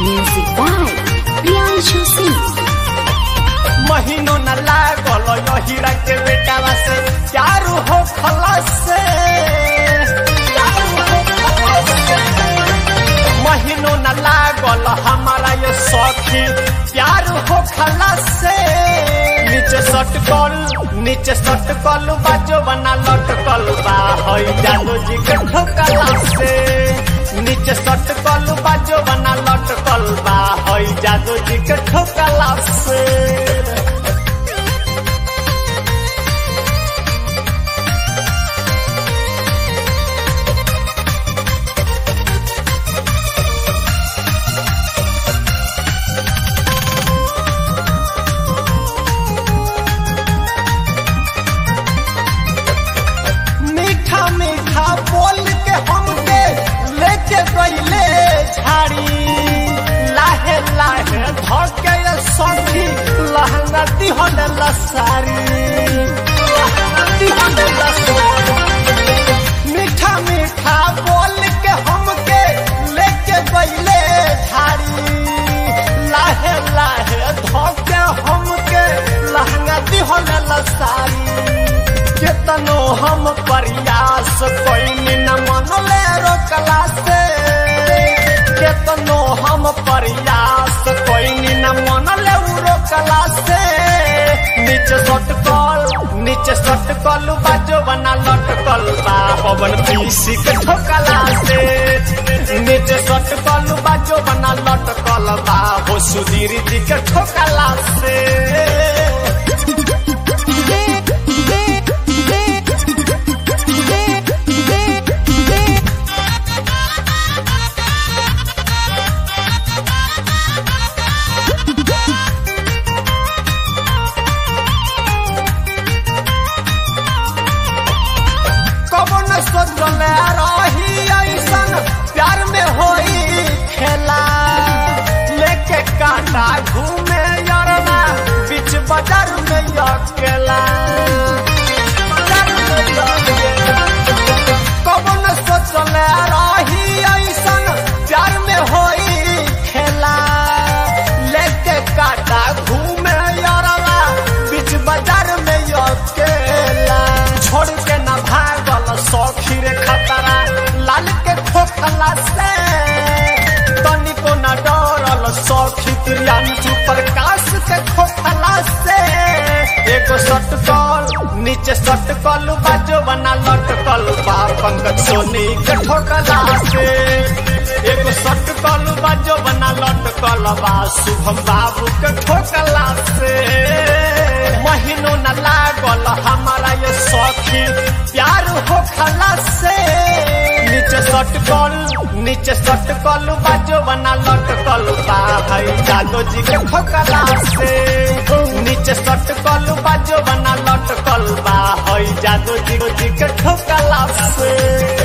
Music by Priyanshu Singh. महीनों न लागल हीरा के बेटावा से चारू हो खलास से महीनों न लागल हमारा ये सखी प्यार हो खलास से नीचे सटकल नीचे सटकल बाजो बना लटकल बा हई जादू जी के ठोकला से नीचे सटकल बाजो बना लटकल बा हई जादू जी के ठोकला से मीठा मीठा बोल के हमके लेके गईले झाड़ी लाहे लाहे धके ये सखी लहंगा दिहन लसारी दिहन लसारी मीठा मीठा बोल के हमके लेके गईले झाड़ी लाहे लाहे धके हमके लहंगा दिहन लसारी केतनो हम प्रयास कोई न मनले रोकला से केतनो हम प्रयास कोई न मनले उ रोकला से नीचे सटकल नीचे सटकल बाजो बना लटकल बा पवन पीसी के ठोकला से नीचे सटकल बाजो बना लटकल बा हो सुधीर जी के ठोकला से कबो न सोचले रही ऐसन प्यार में होई खेला लेके कांटा घूमे यरना बीच बाजार में अकेला बाजार में अकेला। कबो न सोचले रही ऐसन प्यार में होई खेला लेके कांटा घूमे यरना बीच बाजार में अकेला छोड़ के न भागल सौखी रे खतरा लाल के ठोकला से तनिको न डरल सौखी प्रियांशु प्रकाश के ठोकला से एगो सटकल नीचे सटकल बाजो बना लटकल बा पंकज सोनी के ठोकला से एगो सटकल बाजो बना लटकल बा शुभम बाबू के ठोकला से महीनों न लागल हमारा ये सखी प्यार हो खला से नीचे सटकल नीचे सटकल बाजो बना लटकल बा भाई जादो जी के ठोकला से नीचे सटकल बाजो बना लटकल बा हई जादो जी जी के ठोकला से